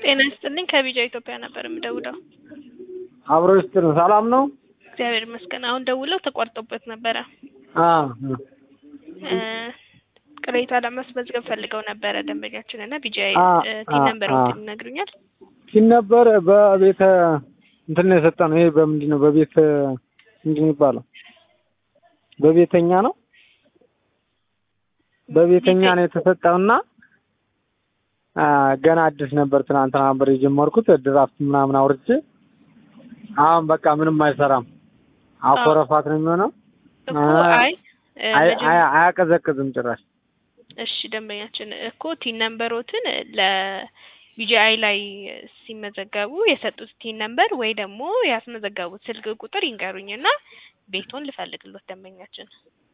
ጤና ይስጥልኝ ከቢጃ ኢትዮጵያ ነበር የምደውለው። አብሮ ይስጥር ሰላም ነው? እግዚአብሔር ይመስገን። አሁን ደውለው ተቋርጦበት ነበረ። አዎ እ ቅሬታ ለማስመዝገብ ፈልገው ነበረ ደንበኛችን እና ቢጃ አ ቲን አ ነምበር አ ይነግሩኛል? ሲል ነበር በቤተ እንትን ነው የሰጠነው። ይሄ በምንድን ነው በቤት ምንድን ነው የሚባለው? በቤተኛ ነው በቤተኛ ነው የተሰጠውና አ ገና አዲስ ነበር ትናንትና ነበር የጀመርኩት ድራፍት ምናምን አውርቼ አሁን በቃ ምንም አይሰራም። አኮረፋት ነው የሚሆነው። እኮ አይ እ አይ መጀመ- አይ- አያቀዘቅዝም ጭራሽ። እሺ ደንበኛችን እኮ ቲን ነምበሮትን ለቢጂአይ ላይ ሲመዘገቡ የሰጡት ቲን ነምበር ወይ ደግሞ ያስመዘገቡት ስልክ ቁጥር ይንገሩኝና ቤቱን ልፈልግሎት ደንበኛችን።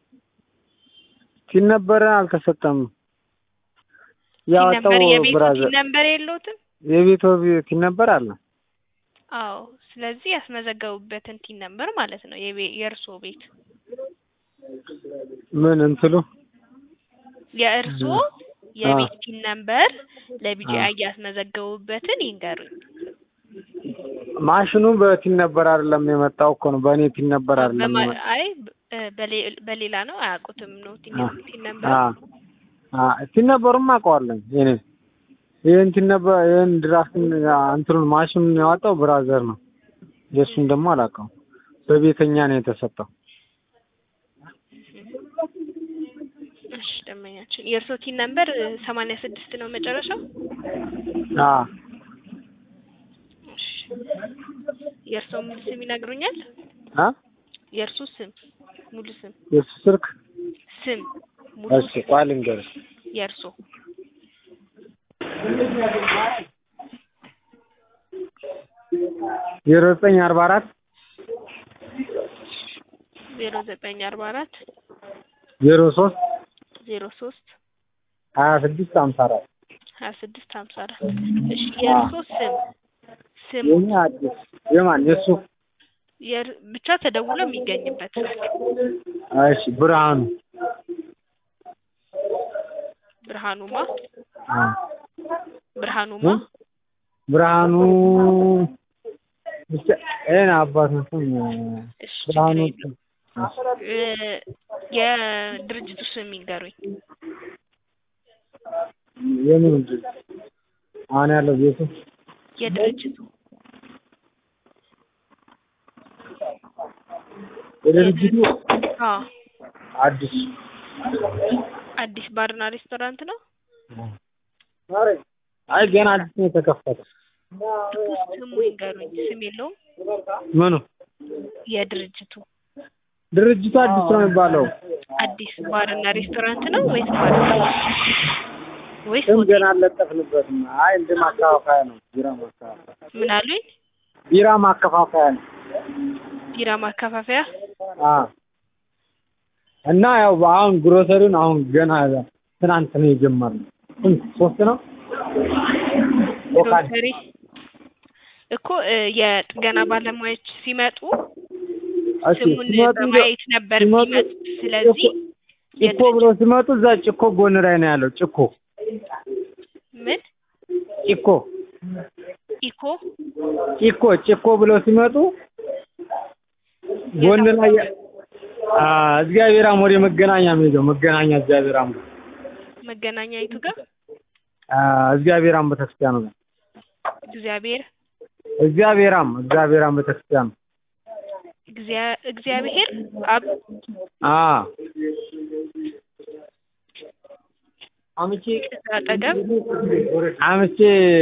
ሲል ነበረ አልተሰጠም። ቲን ያወጣው ነምበር የቤቱ ብራዘር ቲን ነምበር የለውትም? የቤቶ ቲን ነበር አለ። አዎ ስለዚህ ያስመዘገቡበትን ቲን ነምበር ማለት ነው የቤ- የእርስዎ ቤት ምን እንትሉ የእርስዎ የቤት ቲን ነምበር ለቢጂአይ ያስመዘገቡበትን ይንገሩኝ። ማሽኑ በቲን ነበር አይደለም የመጣው እኮ ነው። በእኔ ቲን ነበር አይደለም በማ- የመጣው። አይ በ- በሌ- በሌላ ነው አያውቁትም ነው ቲን አ ቲን ነምበር አ አ ቲን ነበሩም አውቀዋለሁ እኔ ይሄን ቲን ነበር ይሄን ድራፍት እንትኑን ማሽኑን ያወጣው ብራዘር ነው። የእሱን ደግሞ አላውቀውም። በቤተኛ ነው የተሰጠው። እሺ ደንበኛችን የእርስዎ ቲን ነምበር ሰማንያ ስድስት ነው መጨረሻው? አ እሺ የእርስዎ ሙሉ ስም ይነግሩኛል? አ የእርስዎ ስም ሙሉ ስም የእሱ ስልክ ስም ሙሉ እሺ ቆይ ልንገርሽ የእርስዎ ዜሮ ዘጠኝ አርባ አራት ዜሮ ዘጠኝ አርባ አራት ዜሮ ሶስት ዜሮ ሶስት ሀያ ስድስት ሀምሳ አራት ሀያ ስድስት ሀምሳ አራት እሺ የእርስዎ ስም ስም የኛ አዲስ የማን የእሱ የር- ብቻ ተደውሎ የሚገኝበት እሺ ብርሃኑ ብርሃኑማ አ ብርሃኑማ ብርሃኑ ብቻ ይሄን አባት ነው ስም እሺ ብርሃኑ ችግር የለውም። እ የድርጅቱ ስም ይንገሩኝ። የምን ድርጅት አሁን ያለው ቤቱ የድርጅቱ የድርጅቱ አዎ አዲስ አዲስ ባርና ሬስቶራንት ነው። አይ ገና አዲስ ነው የተከፈተ እኮ ስሙ ይንገሩኝ። ስም የለውም ምኑ የድርጅቱ ድርጅቱ አዲስ ነው የሚባለው አዲስ ባርና ሬስቶራንት ነው ወይስ ባር ወይስ ስም ሆቴል? ገና አልለጠፍንበትም አይ እንደ ማከፋፈያ ነው ቢራ ማከፋፈያ ምን አሉኝ? ቢራ ማከፋፈያ ነው ቢራ ማከፋፈያ። አ እና ያው አሁን ግሮሰሪውን አሁን ገና ትናንት ነው የጀመርነው ስንት ሶስት ነው ኦካድ ግሮሰሪ እኮ እ የጥገና ባለሙያዎች ሲመጡ እሺ ስሙን ሲመጡ በማየት ነበር ሲመጡ የሚመጡት። ስለዚህ ጭኮ ብሎ ሲመጡ እዛ ጭኮ ጎን ላይ ነው ያለው ጭኮ ምን ጭኮ ኢኮ ጭኮ ጭኮ ብለው ሲመጡ ጎን ላይ ያ- አ እግዚአብሔር አም ወደ መገናኛ የሚሄደው መገናኛ እግዚአብሔር አም መገናኛ ይቱ ጋር አ እግዚአብሔር አም ቤተክርስቲያኑ ጋር እግዚአብሔር እግዚአብሔር አም እግዚአብሔር አም ቤተክርስቲያኑ እግዚአ- እግዚአብሔር አብ አ አምቼ አጠገብ አምቼ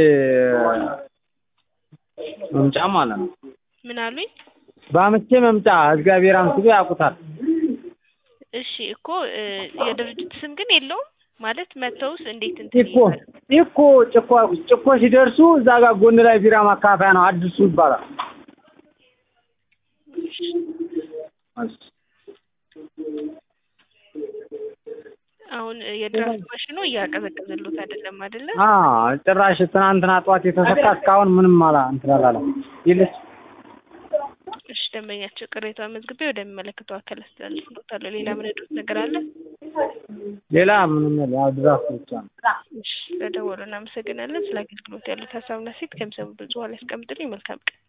መምጫ ማለት ነው። ምን አሉኝ? በአምቼ መምጫ እግዚአብሔር አም ሲሉ ያውቁታል። እሺ እኮ እ የድርጅት ስም ግን የለውም ማለት መተውስ እንዴት እንትን ጭኮ ይላል? ጭኮ ጭኮ ጭኮ ሲደርሱ እዛ ጋር ጎን ላይ ቢራ ማካፈያ ነው አዲሱ ይባላል። አሁን የድራፍት ማሽኑ እያቀዘቀዘሎት አይደለም አይደለ? አ ጭራሽ ትናንትና ጠዋት የተሰካ እስካሁን ምንም አላ እንትን አላለም። ይልስ እሺ ደንበኛቸው ቅሬታ መዝግቤ ወደሚመለከተው አካል አስተላልፍሎታለሁ። ሌላ ምን ያሉት ነገር አለ? ሌላ ምንም የለም። ያው ድራፍት ብቻ ነው። እሺ ስለደወሉ እናመሰግናለን። ስለ አገልግሎት ያሉት ሀሳብና ሴት ከሚሰሙ ብዙ በኋላ ያስቀምጥልኝ። መልካም ቀን